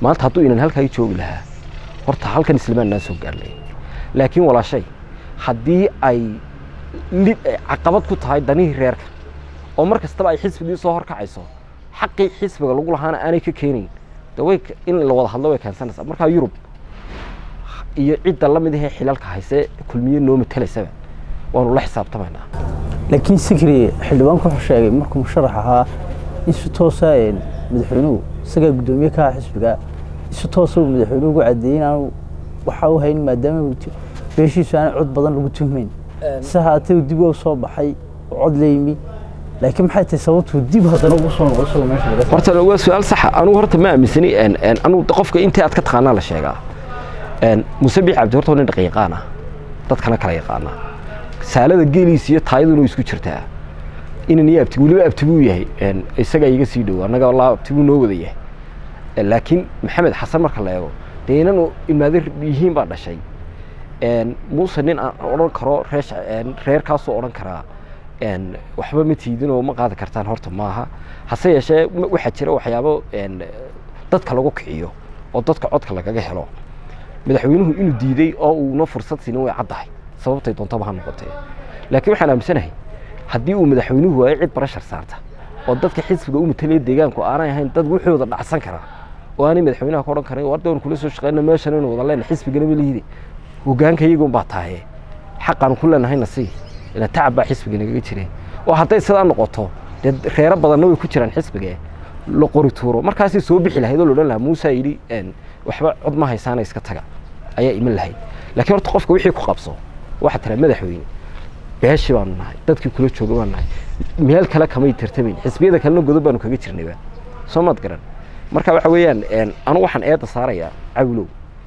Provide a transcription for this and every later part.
maanta hadduu inan halkaa joogi lahaa horta halkan islamaan naa soo gaarnay laakiin walaashay haddii ay lid caqabad ku tahay danihii reerka oo mar kastaba ay xisbigii soo horkacayso xaqii xisbiga lagu lahaana aanay ka keenayn de way in la wada hadlo way keensanaysaa markaa yurub iyo cidda la mid ahee xilalka hayse kulmiye noo matelaysaba waanu la xisaabtamaynaa laakiin sikri xildhibaanku wuxuu sheegay markuu musharax ahaa in si toosa madaxweynuhu isagaa guddoomiye ka aha xisbiga si toosa uu madaxweynuhu ugu cadeeyey inaanu waxa u hayn maadaama beeshiisu aanay cod badan lagu tuhmayn si haatee dib u soo baxay oo cod la yimi laakiin maxay tahay sababtuu dib haddana ugu soo noqo isagoo meesha laga horta waa su-aal saxa anugu horta ma aaminsani anugu qofka intii aad ka taqaanaa la sheegaa muuse biix cabdi horta waa nin dhaqan yaqaan ah dadkana kala yaqaana saalada geeliisa iyo taayaduna way isku jirtaa inan iyo abti weliba abti buu yahay isagaa iga sii dhow annaga walaa abti buu noo wada yahay laakiin maxamed xasan marka la eego dee inanu imaade yihiin baa dhashay muuse nin aan odhan karo reesh reerkaasoo odhan karaa waxba ma tiidinoo ma qaadi kartaan horta maaha hase yeeshee waxaa jira waxyaabo dadka lagu kiciyo oo dadka codka lagaga helo madaxweynuhu inuu diiday oo uuna fursad siinin way caddahay sababtay doontaba ha noqotee laakiin waxaan aaminsanahay haddii uu madaxweynuhu waayo cid barashar saarta oo dadka xisbiga u matalaya deegaanku aanay ahayn dad wuxooda dhacsan karaa oo aanay madaxweynaha ka odhan karin war doon kula soo shaqeyna meeshan inu wada leena xisbigana ma lihide hogaanka iyagun baa tahaye xaqaan ku leenahayna sii ila tacab baa xisbiga nagaga jireen oo hadday sidaa noqoto dee reero badanna way ku jiraan xisbiga la qori tuuro markaasay soo bixi lahayd oo la odhan lahaa muusa yidhi waxba cod ma haysaana iska taga ayaa iman lahayd laakiin horta qofka wixii ku qabso waxaa tiraa madaxweyne beeshi baanu nahay dadkii kula jooga baanu nahay meel kale kamay tartamayn xisbiyada kalena godob baanu kaga jirnayba soo maad garan marka waxa weeyaan anu waxaan eedda saarayaa cawlow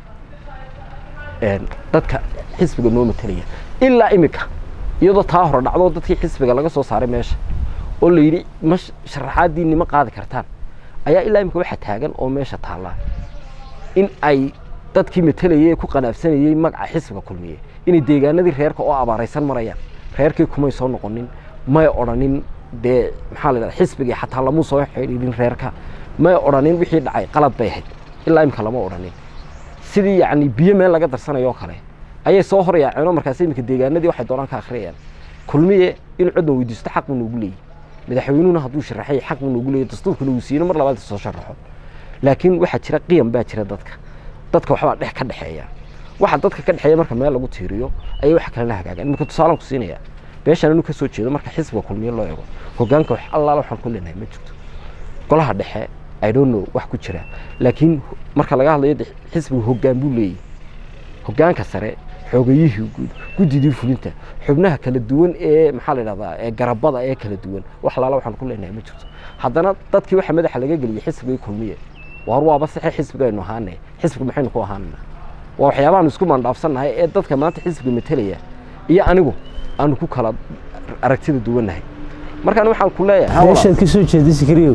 dadka xisbiga noo matalaya ilaa imika iyadoo taa hore dhacdo dadkii xisbiga laga soo saaray meesha oo la yidhi ma sharaxaadiinni ma qaadi kartaan ayaa ilaa imika waxa taagan oo meesha taallaa in ay dadkii matalayay ee ku qanaabsanayey magaca xisbiga kulmiye inay deegaanadii reerka oo abaaraysan marayaan reerkii kumay soo noqonin may odhanin dee maxaa la dhahda xisbigii xataa lamuu soo xidhiidhin reerka may odhanin wixii dhacay qalad bay ahayd ilaa imika lama odhanin sidii yacni biyo meel laga darsanayo oo kale ayay soo horyaaceen oo markaas imika deegaanadii waxay doonaan ka akhriyayaan kulmiye in codna weydiisto xaq buu noogu leeyahy madaxweynuhuna hadduu sharaxay xaq buu noogu leeyahy dastuurkuna uu siino mar labaad soo sharaxo laakiin waxaa jira qiyam baa jira dadka dadka waxbaa dhex ka dhexeeya waxa dadka ka dhexeeya marka meel lagu tiiriyo ayay wax kalena hagaagaan iminka tusaalaan ku siinaya beeshan anu ka soo jeedo marka xisbiga kulmiye loo eego hogaanka wax allaala waxaan ku leenahay ma jirto golaha dhexe i don't know wax ku jira laakiin marka laga hadlayo xisbiga hogaan buu leeyahy hogaanka sare xoogayihii guud guddidii fulinta xubnaha kala duwan ee maxaa la dhahdaa ee garabada ee kala duwan wax allaala waxaan ku leenahay ma jirto haddana dadkii waxa madaxa laga geliyay xisbigii kulmiye waar waaba saxe xisbigaynu ahaane xisbiga maxaynu ku ahaanana waa waxyaabahaanu isku maandhaafsannahay ee dadka maanta xisbiga matelaya iyo anigu aanu ku kala aragtida duwannahay markaan waxaan ku leeyahay meeshaad ka soo jeeday sikriyow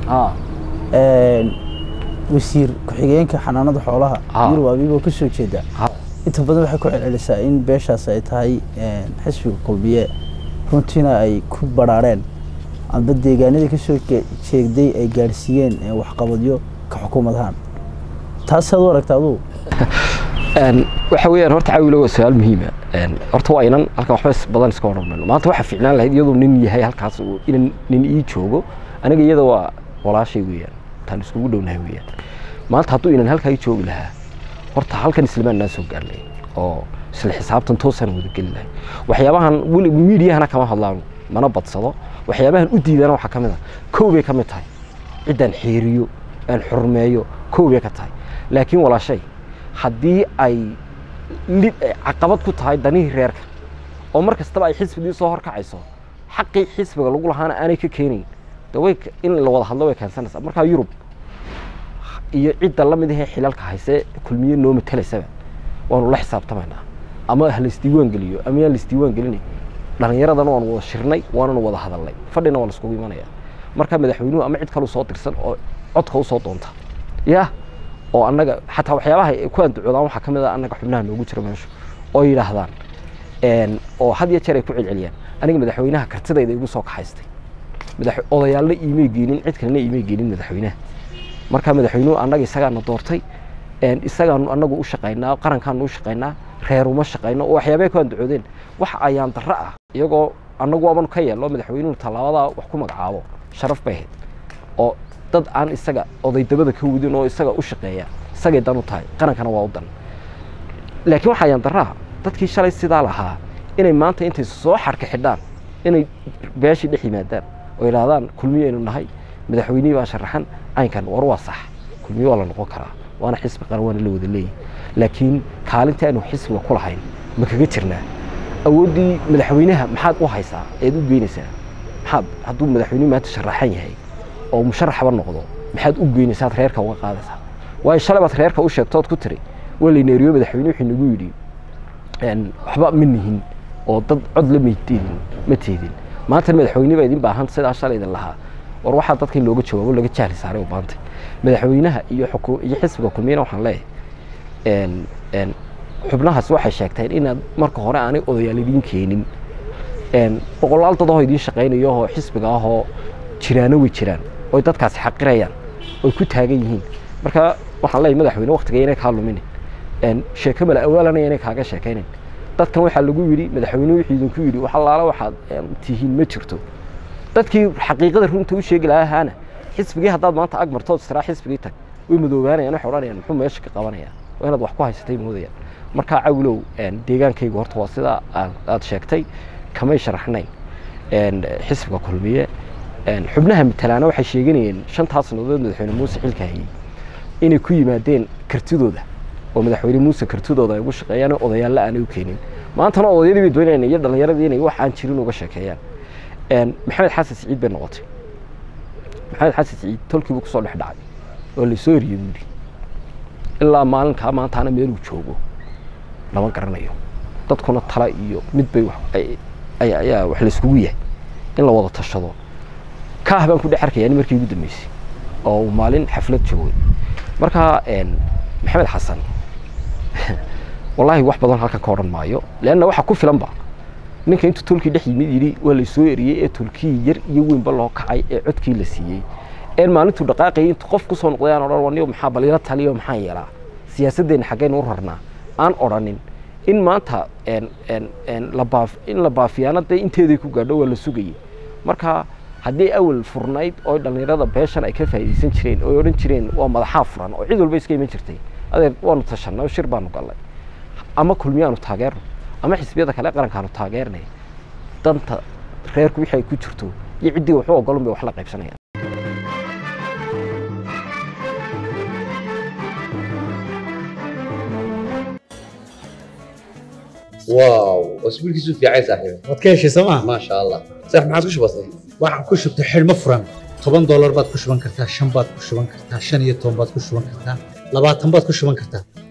wasiir ku-xigeenka xanaanada xoolaha yurub abiiboo ka soo jeeda inta badan waxay ku celcelisaa in beeshaas ay tahay xisbiga kulmiye runtiina ay ku baraareen amba deegaanadii ka soo jeegday ay gaadhsiiyeen waxqabadyo ka xukuumadahaan taasaad u aragta adugu waxa weeyaan horta cawilo waa su-aal muhiima horta waa inan halkan waxba badan iska odhan mayno maanta waxaa fiicnaan lahayd iyadoo nin yahay halkaas inan nin ii joogo aniga iyada waa walaashay weeyaan taan iskugu dhownahay weeyaan maanta hadduu inan halkaa ii joogi lahaa horta halkan islamaan naa soo gaarnay oo isla xisaabtan toosaan wada geli lahay waxyaabahan weli miidiyahana kama hadlaan mana badsado waxyaabahan u diidana waxaa ka mid a kow bay ka mid tahay ciddaan xeeriyo aan xurmeeyo kow bay ka tahay laakiin walaashay haddii ay lid caqabad ku tahay danihii reerka oo mar kastaba ay xisbigii soo horkacayso xaqii xisbiga lagu lahaana aanay ka keenayn de way in la wada hadlo way keensanaysaa markaa yurub iyo cidda la mid ahee xilalka hayse kulmiye noo matelaysaba waanu la xisaabtamaynaa ama ha laisdiiwaan geliyo ama yaan laisdiiwaan gelinayn dhallinyaradana waanu wada shirnay waananu wada hadalnay fadhina waa laiskugu imanaya marka madaxweynuhu ama cid kale soo dirsan oo codka usoo doonta ya oo annaga xataa waxyaabaha ku andacoodaan waxaa ka mid a annaga xubnaha noogu jira meesha oo yidhaahdaan oo had iyo jeer ay ku celceliyaan aniga madaxweynaha kartidayda igu soo kaxaystay odayaalna iimay geenin cid kalena iimay geenin madaxweynaha marka madaxweynuhu annaga isagaana doortay isagaanu anagu u shaqaynaa qarankaanu u shaqaynaa reer uma shaqayno oo waxyaabay ku andacoodeen wax ayaan darro ah iyagoo annagu abanu ka yeello madaxweynuhu tallaabadaa wax ku magacaabo sharaf bay ahayd oo dad aan isaga odaydabada ka wadin oo isaga u shaqeeya isagay dan u tahay qarankana waa u dan laakiin waxa ayaan darraha dadkii shalay sidaa lahaa inay maanta intay soo xarka xidhaan inay beeshii dhex yimaadaan oo yidhaahdaan kulmiyaynu nahay madaxweynihii baa sharaxan caynkan war waa sax kulmiye waa la noqon karaa waana xisbi qaran waana la wada leeyahy laakiin kaalinta aynu xisbiga ku lahayn ma kaga jirnaa awooddii madaxweynaha maxaad u haysaa eed u geynaysaa maxaad hadduu madaxweynuhu maanta sharaxan yahay oo musharaxba noqdo maxaad u geynaysaa ad reerka uga qaadaysaa waayo shalay baad reerka u sheegtood ku tiri waa layneeriyo madaxweyne wuxuu nagu yidhi waxba ma nihin oo dad cod la mayteedin ma teedin maanta madaxweyne baa idin baahan sidaa shalay idin lahaa war waxaa dadka in looga jawaabo laga jahli saaray u baantay madaxweynaha iyo xuku iyo xisbiga kulmiyana waxaan leeyahay xubnahaas waxay sheegteen inaad marka hore aanay odayaal idiin keenin boqolaal dad oo idiin shaqaynayo oo xisbiga ah oo jiraano way jiraan oy dadkaasi xaqirayaan oy ku taagan yihiin marka waxaan leeyahay madaxweyne waktiga inay kaa luminin sheeko mala awaalanaya inay kaaga sheekaynin dadkan waxaa lagu yidhi madaxweyne wuxuu idinku yidhi wax allaala waxaad tihiin ma jirto dadkii xaqiiqada runta u sheegi lahaana xisbigii haddaad maanta ag martood israa xisbigii tag way madoobaanayaan waxay odhanayaan muxuu meesha ka qabanayaan waa inaad wax ku haysatay moodayaan markaa cawlow deegaankaygu horta waa sidaa aad sheegtay kamay sharaxnayn xisbiga kulmiye xubnaha matalaana waxay sheeganayeen shantaas sanadood madaxweyne muuse xilka hayey inay ku yimaadeen kartidooda oo madaxweyne muuse kartidooda ay ugu shaqeeyaan odayaalla aanay u keenin maantana odayadii bay doonayaan iyo dhallinyaradii inay wax aan jirin uga sheekeeyaan maxamed xasan siciid bay noqotay maxamed xasan siciid tolkii buu kusoo dhex dhacay oo lasoo eriyey buu yidhi ilaa maalinkaa maantaana meeluu joogo lama garanayo dadkuna tala iyo mid bay ayaa wax layskugu yahay in la wada tashado kaah baan ku dhex arkayaa nin markii ugu dambeysay oo uu maalin xaflad joogay markaa maxamed xasan wallaahi wax badan halkan ka odhan maayo leanna waxa ku filanba ninka intuu tolkii dhex yimid yidhi waa laysoo eriyey ee tolkii yar iyo weynba loo kacay ee codkii la siiyey een maalintuu dhaqaaqayay intuu qof kusoo noqday aan odhan waniyo maxaa baliilo taliyo maxaan yeelaa siyaasaddeena xaggaynu u rarnaa aan odhanin in maanta in la baafiyaana dee inteeday ku gaadho waa la sugayey marka haddii awal furnayd oo dhallinyarada beeshan ay ka faa'iidaysan jireen oo odhan jireen waa madaxaa furan oo cid walba iska iman jirtay adeer waanu tashanay oo shir baanu gallay ama kulmiyaanu taageerno ama xisbiyada kale qarankaanu taageernay danta reerku wixii ay ku jirto iyo ciddii waxu ogolun bay wax la qaybsanayaan واو اسبوع كيسو في عايز صاحبي waad ka heshay sooma ما شاء الله صح ما عادش بسيط waxaan ku shubtay xidhmo furan toban doolar baad ku shuban kartaa shan baad ku shuban kartaa shan iyo toban baad ku shuban kartaa labaatan baad ku shuban kartaa